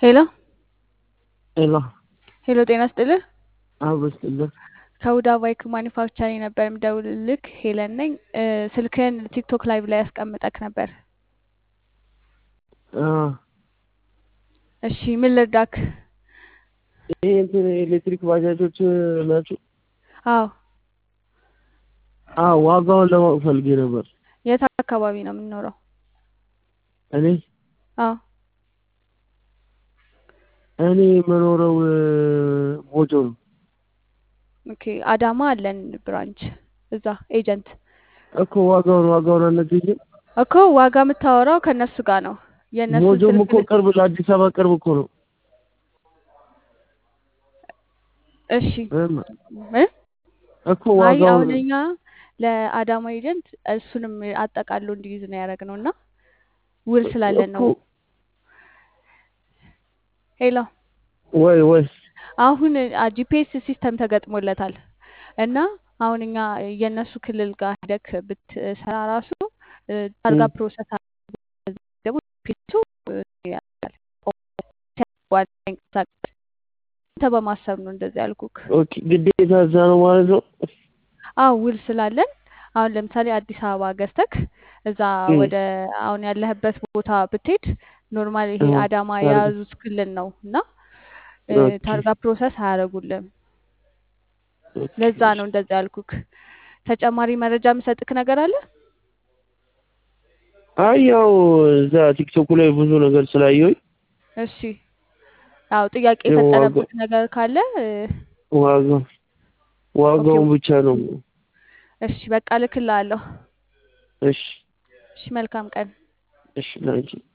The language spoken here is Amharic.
ሄሎ ሄሎ ሄሎ፣ ጤና ስጥልህ። አበስጥልህ ከሁዳ ባይክ ማኒፋክቸሪንግ ነበር የምደውልልህ። ሄለን ነኝ። እ፣ ስልክህን ቲክቶክ ላይቭ ላይ ያስቀምጠክ ነበር። እሺ፣ ምን ልርዳክ? ይሄ እንትን ኤሌክትሪክ ባጃጆች ናቸው። አዎ፣ አዎ ዋጋውን ለማወቅ ፈልጌ ነበር። የት አካባቢ ነው የምንኖረው? እኔ አዎ፣ እኔ የምኖረው እ፣ ሞጆ ነው ኦኬ። አዳማ አለን ብራንች እዛ ኤጀንት እኮ ዋጋውን ዋጋውን አልነገኝም። እኮ ዋጋ የምታወራው ከእነሱ ጋር ነው። የእነሱ ሞጆም ስልክ እኮ ቅርብ ለአዲስ አበባ ቅርብ እኮ ነው። እሺ እም፣ እ? እኮ አይ አሁን ዋጋውን እኛ ለአዳማ ኤጀንት እሱንም አጠቃሎ እንዲይዝ ነው ያደረግነው እና ውል ስላለን እኮ ነው። ሄሎ ወይ ወይ አሁን ጂፒኤስ ሲስተም ተገጥሞለታል እና አሁን እኛ የእነሱ ክልል ጋር ሄደክ ብትሰራ ራሱ እ፣ ታርጋ እም፣ ፕሮሰስ አድርጎ ደግሞ ጂፒኤሱ ያደርጋል። ሲያጓጓ ይንቀሳቀስ። አንተ በማሰብ ነው እንደዚህ ያልኩክ። ኦኬ ግዴታ እዛ ነው ማለት ነው። አዎ ውል ስላለን አሁን ለምሳሌ አዲስ አበባ ገዝተክ እዛ እም፣ ወደ አሁን ያለህበት ቦታ ብትሄድ ኖርማል ይሄ አዎ አዳማ ታርጋ የያዙት ክልል ነው እና እ፣ ኦኬ ታርጋ ፕሮሰስ አያደርጉልም። ኦኬ ለዛ ነው እንደዛ ያልኩክ። ተጨማሪ መረጃ የምሰጥክ ነገር አለ? አይ ያው እዛ ቲክቶኩ ላይ ብዙ ነገር ስላየሁኝ እሺ ያው ጥያቄ ያው ዋጋ የፈጠረብክ ነገር ካለ እ፣ ዋጋ ኦኬ ዋጋውን ብቻ ነው። እሺ በቃ ልክልሃለሁ። እሺ እሺ መልካም ቀን። እሺ ላንቺ